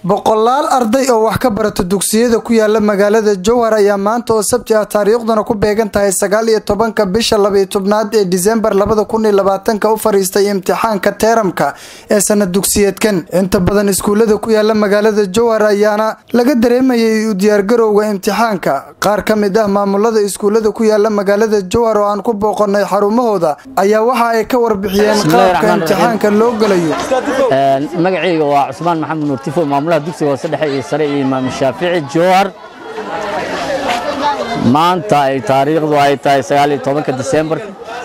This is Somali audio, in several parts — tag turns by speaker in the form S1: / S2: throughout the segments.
S1: boqolaal arday oo wax ka barata dugsiyada ku yaala magaalada jowhar ayaa maanta oo sabti ah taariikhduna ku beegan tahay sagaal iyo tobanka bisha labaiyo tobnaad ee disembar labada kun iyo labaatanka u fariistay imtixaanka teeramka ee sanad dugsiyeedkan inta badan iskuulada ku yaala magaalada jowhar ayaana laga dareemayay u diyaargarowga imtixaanka qaar ka mid ah maamulada iskuulada ku yaala magaalada jowhar oo aan ku booqanay xarumahooda ayaa waxa ay ka warbixiyeen qaabka imtixaanka loo galayo
S2: magacayga waa cusmaan maxamed nuurtifo maamulaha dugsiga hoose dhexe iyo sare iyo imaam shaafici jowhar maanta ay taariikhdu ay tahay sagaal iyo tobanka disembar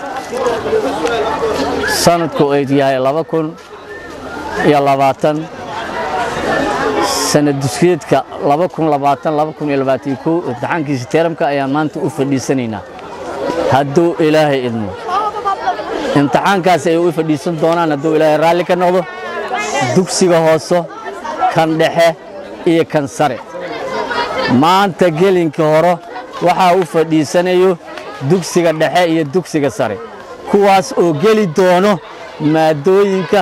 S2: sanadku ay yahay laba kun iyo labaatan sanad dugsiyeedka laba kun labaatan laba kun iyo labaatan kow imtixaankiisa teeramka ayaan maanta u fadhiisanaynaa hadduu ilaahay idmo imtixaankaas ay u fadhiisan doonaan hadduu ilaahay raalli ka noqdo dugsiga hooso kan dhexe iyo kan sare maanta gelinka hore waxaa u fadhiisanayo dugsiga dhexe iyo dugsiga sare kuwaas oo geli doono maadooyinka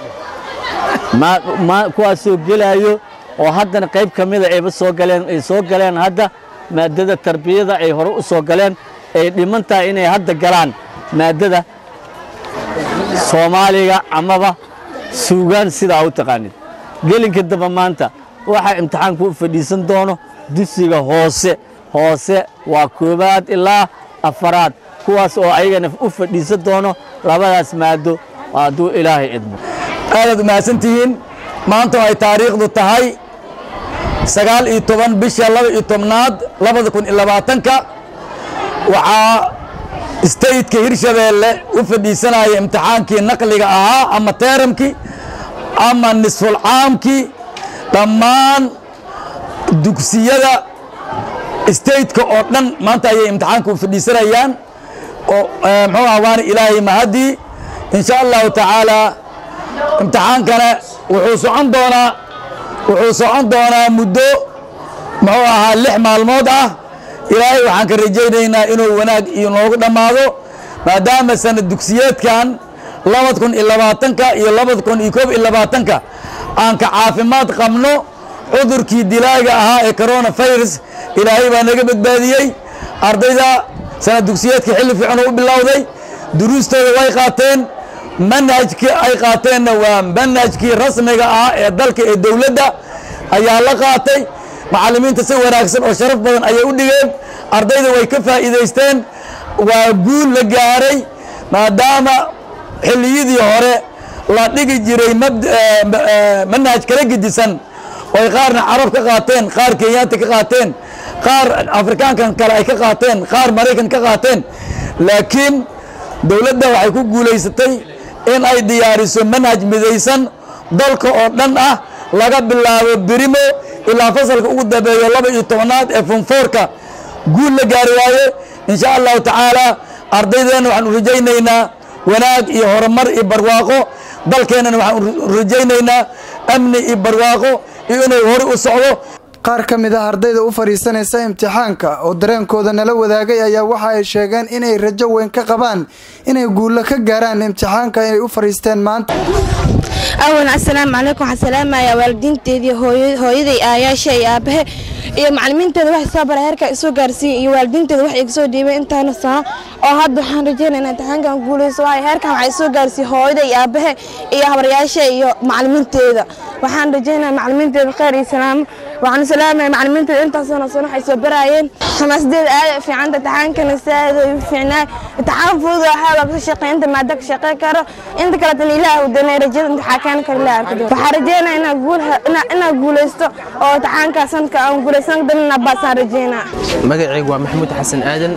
S2: kuwaasoo gelaayo oo haddana qayb ka mida ayba soo galeen ay soo galeen hadda maadada tarbiyada ay hore u soo galeen ay dhiman tahay inay hadda galaan maadada soomaaliga amaba suugaan sidaa u taqaanid gelinka damba maanta waxaa imtixaanku u fadhiisan doono dugsiga hoose hoose waa koobaad ilaa afaraad kuwaas oo ayagana u fadhiisan doono labadaas maado hadduu ilaahay idmo
S3: aadaad umahadsantihiin maanta oo ay taariikhdu tahay sagaal iyo toban bisha laba iyo tobnaad labada kun iyo labaatanka waxaa stateka hirshabeelle u fadhiisanaya imtixaankii naqliga ahaa ama teeramkii ama nisfulcaamkii dhammaan dugsiyada stateka oo dhan maanta ayay imtixaanka u fadhiisanayaan oo muxuu ah waana ilaahay mahadii insha allahu tacaalaa imtixaankana wuxuu socon doonaa wuxuu socon doonaa muddo muxuu ahaa lix maalmood ah ilaahay waxaan ka rajaynaynaa inuu wanaag iyo noogu dhammaado maadaama sanad dugsiyeedkan labad kun iyo labaatanka iyo labad kun iyo koob iyo labaatanka aan ka caafimaad qabno cudurkii dilaaga ahaa ee corona virus ilaahay baa naga badbaadiyey ardayda sanad dugsiyeedka xilli fiican u bilowday duruustooda way qaateen manhajkii ay qaateenna waa manhajkii rasmiga ah ee dalka ee dowladda ayaa la qaatay macallimiinta si wanaagsan oo sharaf badan ayay u dhigeen ardayda way ka faa'iidaysteen waa guul la gaaray maadaama xilliyadii hore la dhigi jiray manhaj kala gedisan oy qaarna carab ka qaateen qaar kenyaanta ka qaateen qaar afrikaankan kale ay ka qaateen qaar maraykan ka qaateen laakiin dowladda waxay ku guulaysatay in ay diyaariso manhaj midaysan dalka oo dhan ah laga bilaabo birimo ilaa fasalka ugu dambeeyo laba iyo tobanaad ee fonfoorka guul la gaari waaye insha allahu tacaala ardaydeenna waxaan u rajaynaynaa wanaag iyo horumar iyo barwaaqo dalkeennana waxaan u rajaynaynaa amni iyo barwaaqo iyo inuu hore u socdo
S1: qaar ka mid ah ardayda u fadhiisanaysa imtixaanka oo dareenkooda nala wadaagay ayaa waxa ay sheegeen inay rajo weyn ka qabaan inay guulo ka gaaraan imtixaanka inay u fadhiisteen maanta
S4: awalan assalaamu calaykum waxaan salaamayaa waalidiinteedii hooyaday aayaasha iyo aabahe iyo macalimiinteeda waxay soo bara heerka isoo gaarsiiyey iyo waalidiinteeda wax iga soo dhiibay intaana sano oo hadda waxaan rajeynaya in imtixaankan guulayso waayo heerkan waxaa isoo gaarsiiyey hooyada iyo aabahe iyo habaryaasha iyo macalimiinteeda waxaan rajeynaya macalimiinteeda kheyr iyo salaamo waxaan salaamaya macalimiinteeda intaasoo sano waxay soo baraayeen xamaasadeeda aad u fiicanta imtixaankana saad u fiicnaa imtixaan fudud waxaa waa ka shaqeyn inta maada ka shaqeyn karo inta kaleetana ilaah uu danay rajada imtixaankan kale ilaah arko waxaan rajeynaya inaa guul inaa guulaysto oo imtixaanka sanadka aan guulaysan danina baasaan rajeynaa
S5: magacaygu waa maxamuud xasan aadan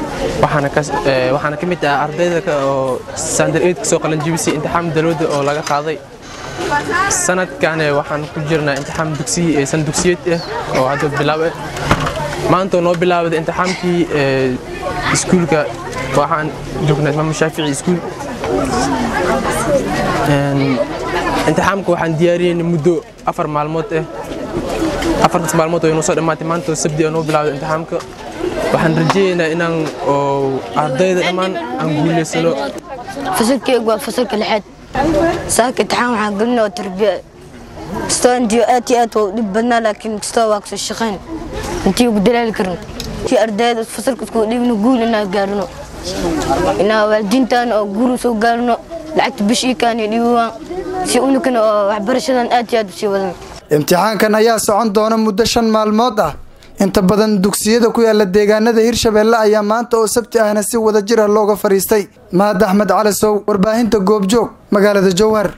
S5: waxaana ka mid ah ardayda oo sandar eid kasoo qalanjibisay imtixaan dalwada oo laga qaaday sanadkan waxaan ku jirnaa imtixaan dugsiyi san dugsiyeed ah oo hadda bilaab ah maanta noo bilaabada imtixaankii iskuulka waxaan joognaa imaam shaafici iskuul imtixaamka waxaan diyaariyeyna muddo afar maalmood ah afartaas maalmood oo inoo soo dhammaatay maanta sabdi oo noo bilaabda imtixaamka waxaan rajaynaynaa inaan oo ardayda dhammaan aan guulaysano
S6: fasalkeygu waa fasalka lixaad saaka imtixaan waxaan gelinoo tarbiya kastoo intii aad iyo aad waa u dhib badnaa laakiin kastoo waa kasoo shaqayn intii ugu dalaali karno intii ardayda fasalka isku dhibno guul inaa gaarno inaa waalidiintaan oo guul soo gaarno lacagta bishii kaani dhiibaan si unukana oo waxbarashadan aad iyo aad u sii wadan
S1: imtixaankan ayaa socon doona muddo shan maalmood ah inta badan dugsiyada ku yaala deegaanada hirshabeelle ayaa maanta oo sabti ahna si wada jir ah looga fadhiistay mahad axmed cali sow warbaahinta goobjoog magaalada jowhar